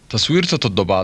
taswiirta toddobaad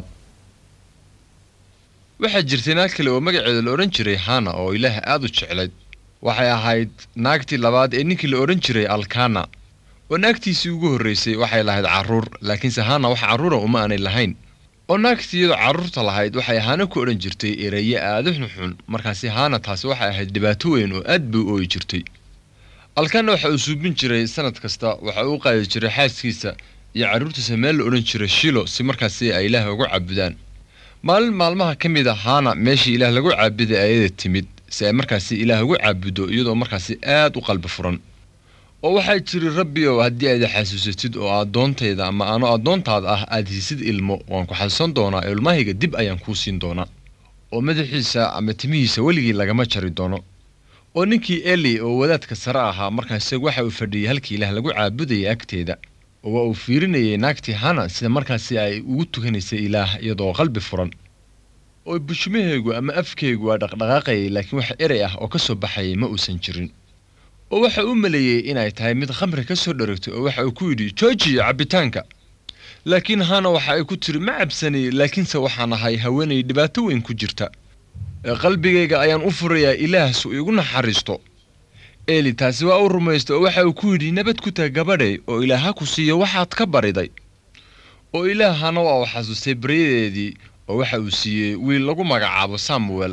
waxaa jirtay naag kale oo magaceeda la odhan jiray hana oo ilaah aad u jeclayd waxay ahayd naagtii labaad ee ninkii la odhan jiray alkana oo naagtiisii ugu horraysay waxay lahayd carruur laakiinse hana wax carruura uma aanay lahayn oo naagtii iyadoo carruurta lahayd waxay hana ku odhan jirtay eraye aada xunxun markaasi hana taasi waxay ahayd dhibaato weyn oo aad bay u ooyi jirtay alkana waxa uu suubin jiray sanad kasta waxa uu qaadi jiray xaaskiisa iyo carruurtiisa meel la odhan jiray shilo si markaasi ay ilaah ugu caabudaan maalin maalmaha ka mid a haana meeshii ilaah lagu caabuday ayada timid si ay markaasi ilaah ugu caabudo iyadoo markaasi aad u qalbi furan oo waxaa jiri rabbi ow haddii aad xasuusatid oo addoontayda ama ano addoontaada ah aad hiisid ilmo waan ku xasuusan doonaa ilmahayga dib ayaan kuu siin doonaa oo madaxiisa ama timihiisa weligii lagama jari doono oo ninkii eli oo wadaadka sare ahaa markaas waxa uu fadhiyey halkii ilaah lagu caabudayay agteeda oo waa uu fiirinayay naagtii hana sida markaasi ay ugu tukanaysay ilaah iyadoo qalbi furan oo bushmaheegu ama afkeegu waa dhaqdhaqaaqayay laakiin wax erey ah oo ka soo baxayay ma uusan jirin oo waxa uu maleeyey inay tahay mid khamri ka soo dharagtay oo waxa uu ku yidhi joojiya cabbitaanka laakiin hana waxa ay ku tiri ma cabsanay laakiinse waxaan ahay haweenay dhibaato weyn ku jirta qalbigayga ayaan u furayaa ilaah su iigu naxariisto eli taasi waa u rumaystay oo waxa uu ku yidhi nabad ku tag gabadhay oo ilaah ha ku siiyo waxaad ka bariday oo ilaahana waa uu xasuustay baryadeedii oo waxa uu siiyey wiil lagu magacaabo samuel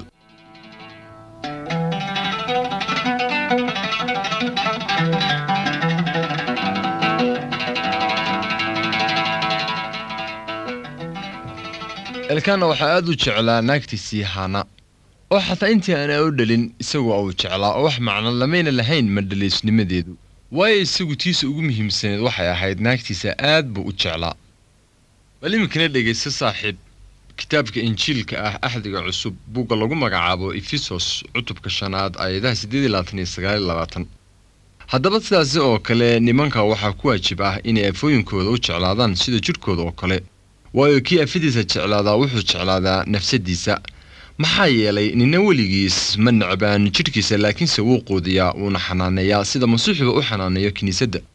elkana waxaa aad u jeclaa naagtiisii hana oo xataa intii aanaa u dhalin isagu uu jeclaa oo wax macno lamayna lahayn madhaliisnimadeedu waayo isagu tiisa ugu muhiimsaneed waxay ahayd naagtiisa aad buu u jeclaa bal iminkana dhegaysta saaxiib kitaabka injiilka ah axdiga cusub buugga lagu magacaabo efesos cutubka shanaad aayadaha siddeed iyo labaatan iyo sagaal iyo labaatan haddaba sidaasi oo kale nimanka waxaa ku waajib ah inay afooyinkooda u jeclaadaan sida jidhkooda oo kale waayo kii afadiisa jeclaadaa wuxuu jeclaadaa nafsadiisa maxaa yeelay nina weligiis ma necbaan jidhkiisa laakiinse wuu quudiyaa wuuna xanaaneeyaa sida masiixuba u xanaaneeyo kiniisadda